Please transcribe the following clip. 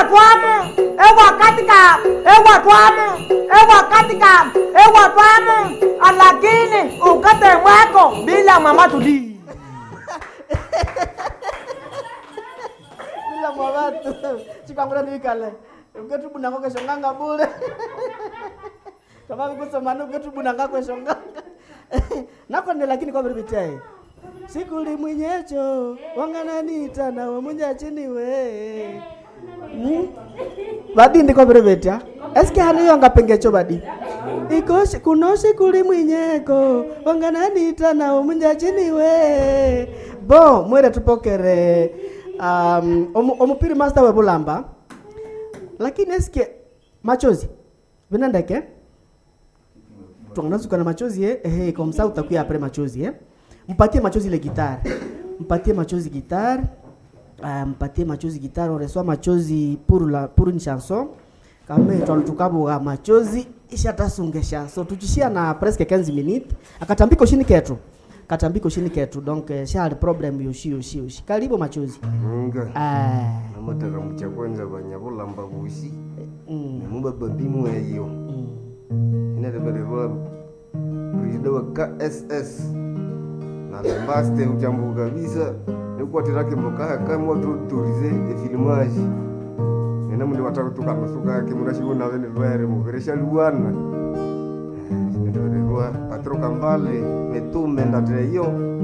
ewatwamu ewakatika ewatwamu ewakatika ewatwamu alakini ukate mweko bila mama tudii bila mwavatu chikangura niikale uketubunanga kweshonganga bule kama vikusomani uketubunanga kweshonganga nakonde lakini kwavirivitae sikuli mwinyecho wangananita nawe munyachiniwe Hmm? vadi ndiko virivetya eske haniyo angapengecho vadi ikoshi kunoshi kuli mwinyeko wangananita nawe munyachiniwe bo mwere tupokere um, omu- omupiri master webulamba lakini eske machozi vinandeke twanganasuka na machozi eh? ehe komsa utakuya apre machozi eh? mpatie machozi ile gitare mpatie machozi gitare uh, mpatie machozi gitare on reçoit machozi pour la pour une chanson kame twalutukabuga machozi ishatasunge chanson tuchishia na presque 15 minutes akatambiko shini ketu katambiko shini ketu donc eh, shali problem yoshi yoshi yoshi karibu machozi nga ah namotaka mucha kwanza vanyavulamba vusi mm, nemubababimu eyo mm. inatevererwa presida wa kss nalembaste uchambu kabisa nikuwatirake mbokahaka mwatuturize efilimaji nena mundu watakutukanusukake murashikunavene lwere muveresha luwana sinatevererwa patro kambale metume ndateyo